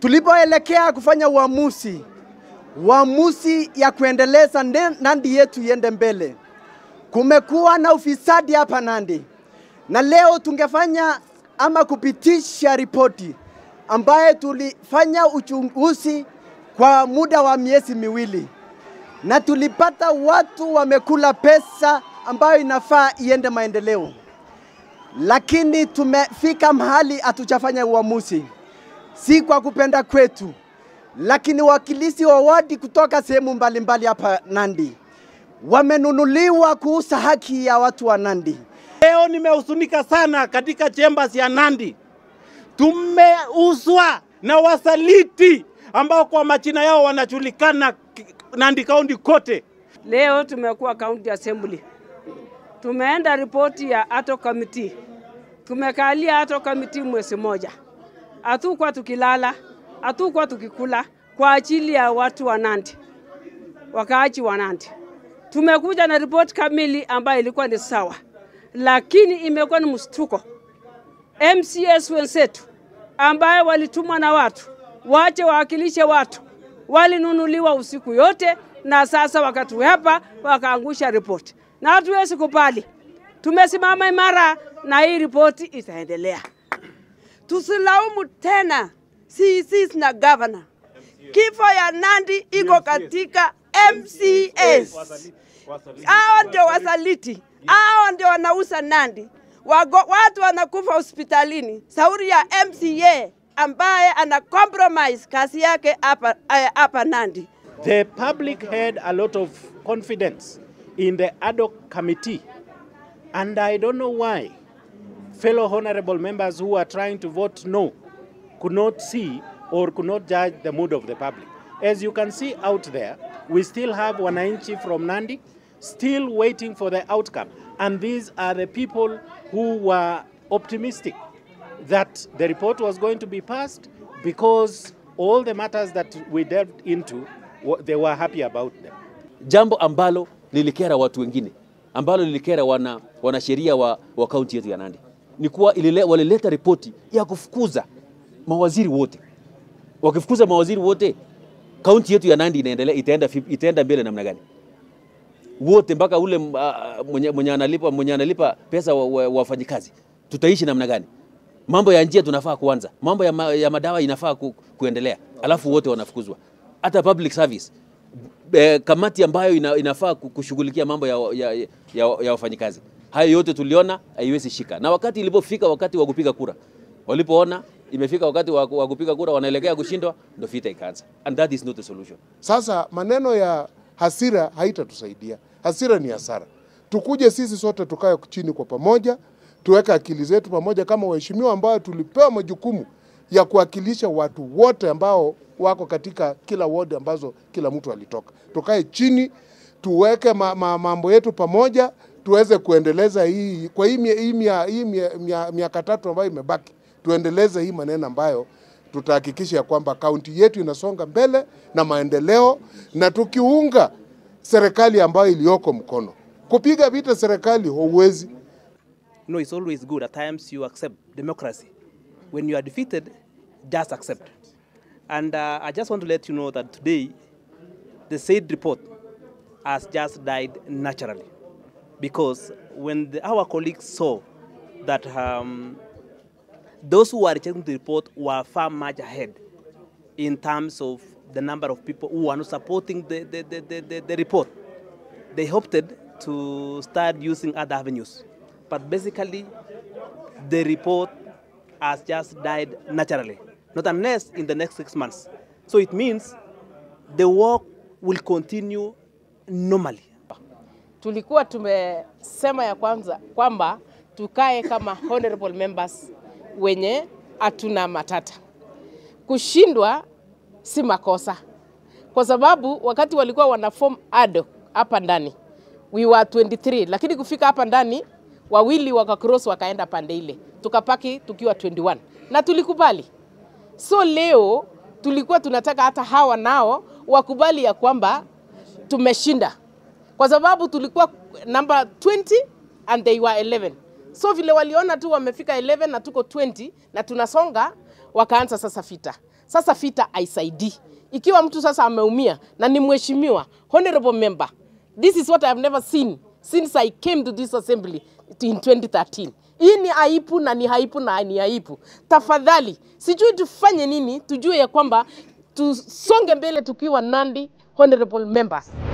tulipoelekea kufanya uamuzi uamuzi ya kuendeleza nde- Nandi yetu iende mbele, kumekuwa na ufisadi hapa Nandi, na leo tungefanya ama kupitisha ripoti ambaye tulifanya uchunguzi kwa muda wa miezi miwili na tulipata watu wamekula pesa ambayo inafaa iende maendeleo, lakini tumefika mahali hatujafanya uamuzi, si kwa kupenda kwetu, lakini wakilisi wa wadi kutoka sehemu mbalimbali hapa Nandi wamenunuliwa kuuza haki ya watu wa Nandi. Leo nimehuzunika sana katika chambers ya Nandi. Tumeuzwa na wasaliti ambao kwa majina yao wanajulikana ki- Nandi County kote. Leo tumekuwa county assembly, tumeenda ripoti ya ato committee, tumekalia ato committee mwezi moja, hatukuwa tukilala, hatukuwa tukikula kwa ajili ya watu wa Nandi, wakaaji wa Nandi. Tumekuja na ripoti kamili ambayo ilikuwa ni sawa, lakini imekuwa ni mshtuko. MCS wenzetu ambaye walitumwa na watu wache wawakilishe watu walinunuliwa usiku yote, na sasa wakatuhepa wakaangusha ripoti, na hatuwezi kubali. Tumesimama imara na hii ripoti itaendelea. tusilaumu tena CECs na governor. Kifo ya Nandi iko katika MCAs. Hao ndio wasaliti, hao ndio wanauza Nandi. Wago, watu wanakufa hospitalini, sauri ya MCA ambaye ana compromise kazi yake hapa eh, hapa Nandi. The public had a lot of confidence in the ad hoc committee and I don't know why fellow honorable members who are trying to vote no could not see or could not judge the mood of the public. As you can see out there, we still have Wananchi from Nandi still waiting for the outcome. And these are the people who were optimistic that the report was going to be passed because all the matters that we delved into, wa- they were happy about them. jambo ambalo lilikera watu wengine, ambalo lilikera wana, wanasheria wa, wa kaunti yetu ya Nandi ni kuwa ilile, walileta ripoti ya kufukuza mawaziri wote. Wakifukuza mawaziri wote, kaunti yetu ya Nandi inaendelea, itaenda, fi- itaenda mbele namna gani? Wote mpaka ule uh, mwenye, mwenye, analipa, mwenye analipa pesa wa, wa, wafanyikazi, tutaishi namna gani? Mambo ya njia tunafaa kuanza, mambo ya, ma, ya madawa inafaa ku, kuendelea, alafu wote wanafukuzwa. Hata public service eh, kamati ambayo ina, inafaa ku- kushughulikia mambo ya, ya, ya, ya, ya wafanyikazi. Hayo yote tuliona haiwezi shika, na wakati ilipofika wakati wa kupiga kura, walipoona imefika wakati wa, wa kupiga kura, wanaelekea kushindwa, ndo vita ikaanza, and that is not the solution. Sasa maneno ya hasira haitatusaidia. Hasira ni hasara. Tukuje sisi sote tukae chini kwa pamoja, tuweke akili zetu pamoja kama waheshimiwa ambao tulipewa majukumu ya kuwakilisha watu wote ambao wako katika kila ward ambazo kila mtu alitoka. Tukae chini, tuweke ma, ma, mambo yetu pamoja, tuweze kuendeleza hii kwa hii mia- hii mia- hii mia- mia- miaka tatu ambayo imebaki, tuendeleze hii maneno ambayo tutahakikisha ya kwamba kaunti yetu inasonga mbele na maendeleo, na tukiunga serikali ambayo iliyoko mkono. Kupiga vita serikali huwezi. No, it's always good. At times you accept democracy. When you are defeated, just accept. And uh, I just want to let you know that today, the said report has just died naturally. Because when the, our colleagues saw that um, those who are rejecting the report were far much ahead in terms of the number of people who are not supporting the, the, the, the, the, the report, they opted to start using other avenues. But basically, the report has just died naturally, not unless in the next six months. So it means the work will continue normally. tulikuwa tumesema ya kwanza kwamba tukae kama honorable members wenye hatuna matata. Kushindwa si makosa, kwa sababu wakati walikuwa wana form ad hoc hapa ndani we were 23, lakini kufika hapa ndani wawili wakacross wakaenda pande ile, tukapaki tukiwa 21 na tulikubali. So leo tulikuwa tunataka hata hawa nao wakubali ya kwamba tumeshinda kwa sababu tulikuwa number 20 and they were 11. So vile waliona tu wamefika 11 na tuko 20 na tunasonga, wakaanza sasa vita. Sasa vita haisaidii. Ikiwa mtu sasa ameumia na ni mheshimiwa honorable member, this is what I have never seen since I came to this assembly in 2013. Hii ni aibu na ni aibu na ni aibu. Tafadhali, sijui tufanye nini, tujue ya kwamba tusonge mbele tukiwa Nandi honorable members.